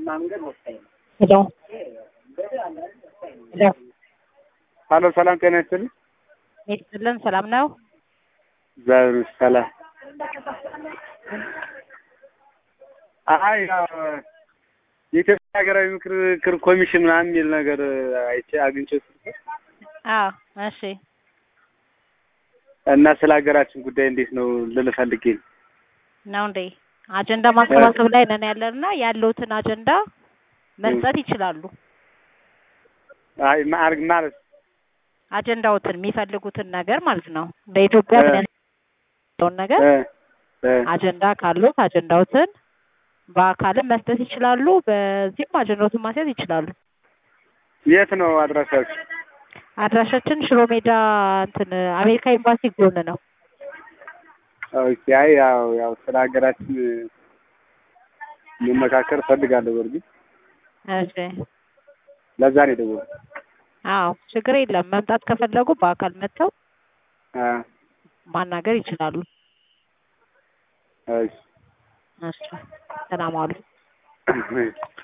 ሄሎ ሄሎ ሀሎ ሰላም ጤና ይስጥልኝ። ይስጥልን። ሰላም ነው? እግዚአብሔር ይመስገን ሰላም። አይ ያው የኢትዮጵያ ሀገራዊ ምክክር ኮሚሽን ምናምን የሚል ነገር አይቼ አግኝቼ ስልክ አዎ፣ እሺ። እና ስለ ሀገራችን ጉዳይ እንዴት ነው ልል ፈልጌ ነው። ነው እንዴ? አጀንዳ ማሰባሰብ ላይ ነን ያለንና ያለውትን አጀንዳ መስጠት ይችላሉ። አይ ማርግ ማለት አጀንዳዎትን የሚፈልጉትን ነገር ማለት ነው። በኢትዮጵያ ምን ያለውን ነገር እ እ አጀንዳ ካሉት አጀንዳዎትን በአካልም መስጠት ይችላሉ። በዚህም አጀንዳዎትን ማስያዝ ይችላሉ። የት ነው አድራሻችሁ? አድራሻችን ሽሮ ሜዳ እንትን አሜሪካ ኤምባሲ ጎን ነው። ኦኬ። አይ ያው ያው ስለ ሀገራችን መመካከር እፈልጋለሁ። በእርግጥ እሺ። ለዛ ነው የደወልኩት። አዎ፣ ችግር የለም። መምጣት ከፈለጉ በአካል መጥተው አ ማናገር ይችላሉ። እሺ እሺ፣ ሰላም ዋሉ።